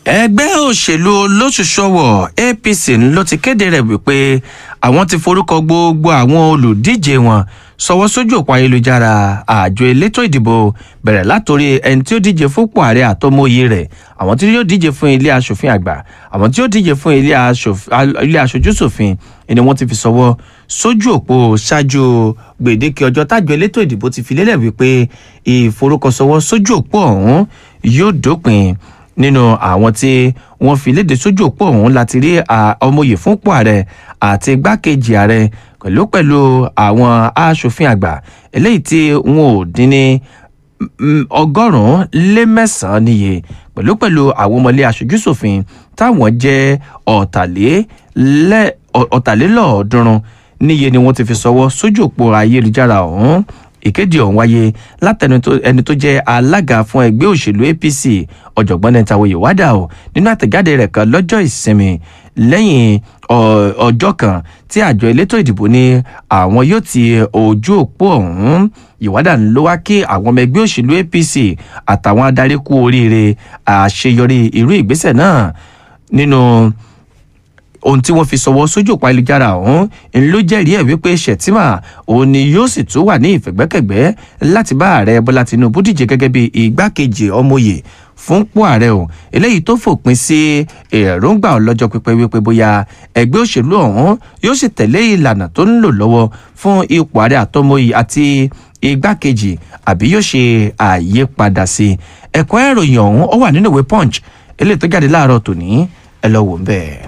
ẹgbẹ́ òṣèlú olóṣùṣọwọ̀ apc ló ti kéde rẹ̀ wípé àwọn ti forúkọ gbogbo àwọn olùdíje wọn sọwọ́ sójú òpó ayélujára àjọ elétò ìdìbò bẹ̀rẹ̀ látòrí ẹni tí ó díje fúnpọ̀ ààrẹ àtọmọye rẹ̀ àwọn tí yóò díje fún ilé asòfin àgbà àwọn tí yóò díje fún ilé aṣojúṣòfin ni wọ́n ti fi sọwọ́ sójú òpó ṣáájú gbèdéke ọjọ́ tájọ elétò ìdìbò ti fi lélẹ̀ wípé ìforúkọsọwọ́ sójú òpó ọ̀hún yóò dópin nínú àwọn tí wọ́n fi léde sójú òpó ọ̀hún láti rí ọmọye fúnpọ̀ ààrẹ àti igbákejì ààrẹ pẹ̀lú pẹ̀lú àwọn aṣòfin àgbà eléyìí tí wọn ò dín ní ọgọ́rùn-ún lé mẹ́sàn-án níye pẹ̀lú pẹ̀lú àwọn ọmọlé aṣojúṣòfin táwọn jẹ́ ọ̀tàlélọ́ọ̀ọ́dúnrún níye ni wọ́n ti fi sọwọ́ sójú òpó ayélujára ọ̀hún ìkéde ọ̀hún wáyé látẹnu ẹni tó jẹ́ alága fún ẹgbẹ́ òṣèlú apc ọ̀jọ̀gbọ́n nẹ́tàwọ̀ ìwádà o nínú àtẹ̀jáde rẹ̀ kan lọ́jọ́ ìsinmi lẹ́yìn ọjọ́ kan tí àjọ elétò ìdìbò ní àwọn yóò ti ojú òpó ọ̀hún ìwádà ló wá kí àwọn ọmọ ẹgbẹ́ òṣèlú apc àtàwọn adarí kú oríire àṣeyọrí irú ìgbésẹ̀ náà nínú ohun tí wọ́n fi sọwọ́ sójú òpó ayélujára ọ̀hún ń ló jẹ́rìí ẹ̀ wípé shettima òun ni yóò sì tún wà ní ìfẹ̀gbẹ́kẹ̀gbẹ́ láti bá ààrẹ bọ́lá tinubu díje gẹ́gẹ́ bí igbákejì ọmọye fúnpọ̀ ààrẹ o eléyìí tó fòpin sí èròǹgbà ọlọ́jọ́ pípẹ́ wípé bóyá ẹgbẹ́ òṣèlú ọ̀hún yóò sì tẹ̀lé ìlànà tó ń lò lọ́wọ́ fún ipò ààrẹ àtọmọye àti igbákejì àbí yóò ṣe àyípadà sí ẹ̀kọ́ ìròyìn ọ̀hún ó wà nínú ìwé punch eléyìí tó jáde láàárọ̀ tòní ẹ lọ wò ń bẹ́ẹ̀.